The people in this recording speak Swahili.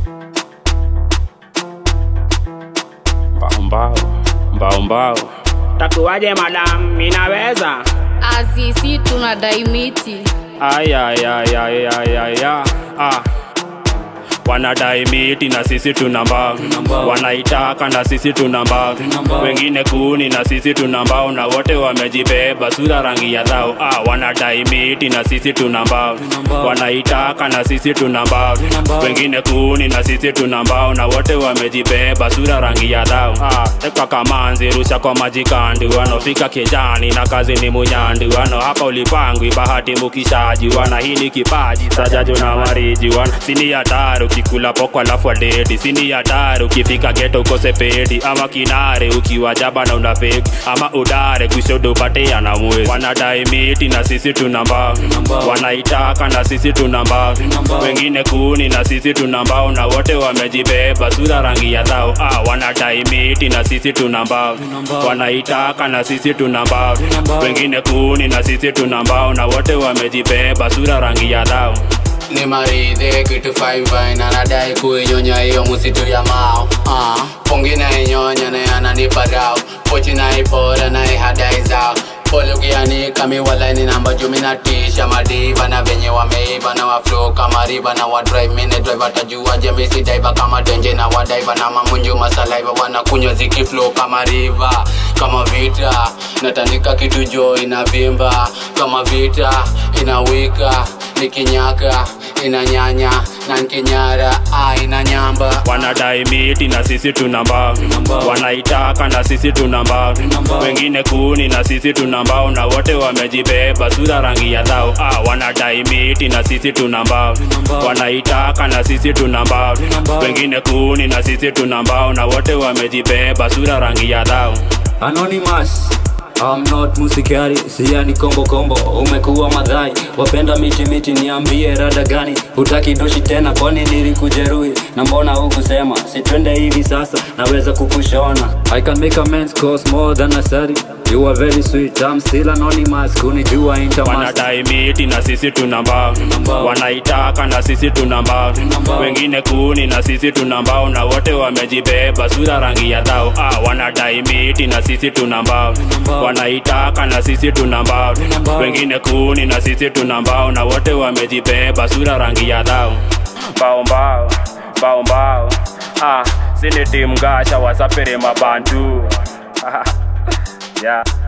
mbao mbao mbao mbao takuwaje madam minaweza Azizi tunadai miti ayayayayayaya ah. wanadai miti na sisi tuna mbao wanaitaka na sisi tuna mbao wengine kuni na sisi tuna mbao na wote wamejibeba sura rangi ya dhao ah, wanadai miti na sisi tuna mbao wanaitaka na sisi tuna mbao wengine kuni na sisi tuna mbao na wote wamejibeba sura rangi ya dhao ah, tekwa kamanzi rusha kwa majikandi wanofika kijani na kazi ni munyandi wano hapa ulipangwi bahati mukishaji wana hili kipaji sajajo na mariji wana sini hatari ukikula poko alafu adedi sini hatari ukifika geto ukose pedi ama kinare ukiwa jaba na una feki ama udare kushodo upate ana mwezi wanadai miti na sisi tuna mbao wanaitaka na sisi tuna mbao wengine kuni na sisi tuna mbao na wote wamejibeba sura rangi ya dhao ah, wanadai miti na sisi tuna mbao wanaitaka na sisi tuna mbao wengine kuni na sisi tuna mbao na wote wamejibeba sura rangi ya dhao ni maridhe kitu fine fine anadai kuinyonya hiyo musitu ya mao uh, pungi na inyonya na ananipa rao pochi na ipora na ihadai zao pole ukianika miwalaini namba jumi na tisha madiva na venye wameiva na waflo kama riva na wadrive mine drive atajua jemisi daiva kama denje na wadaiva na mamunju masalaiva wanakunywa zikiflo kama riva kama vita natandika kitu jo inavimba kama vita inawika nikinyaka inanyanya na nkinyara ah, inanyamba wanadai miti na sisi tuna mbao wanaitaka na sisi tuna mbao wengine kuni na sisi tuna mbao na wote wamejibeba sura rangi ya dhao ah, wanadai miti na sisi tuna mbao wanaitaka na sisi tuna mbao wengine kuni na sisi tuna mbao na wote wamejibeba sura rangi ya dhao Anonymous I'm not musikari, siani kombo kombo, umekuwa madhai, wapenda miti miti, niambie rada gani? Hutaki doshi tena, kwani nilikujeruhi? Na mbona hukusema sitwende hivi sasa, naweza kukushona. I can make amends cause more than a sorry. You are very sweet, I'm still anonymous, kunijua intermaster. wanadai miti na sisi tuna mbao wanaitaka na sisi tuna mbao wengine kuni na sisi tuna mbao na wote wamejibeba sura rangi ya dhao ah, wanadai miti na sisi tuna mbao wanaitaka na sisi tuna mbao wengine kuni na sisi tuna mbao na wote wamejibeba sura rangi ya dhao mbao mbao mbao mbao ah, sini timu gasha wasapere mabantu yeah.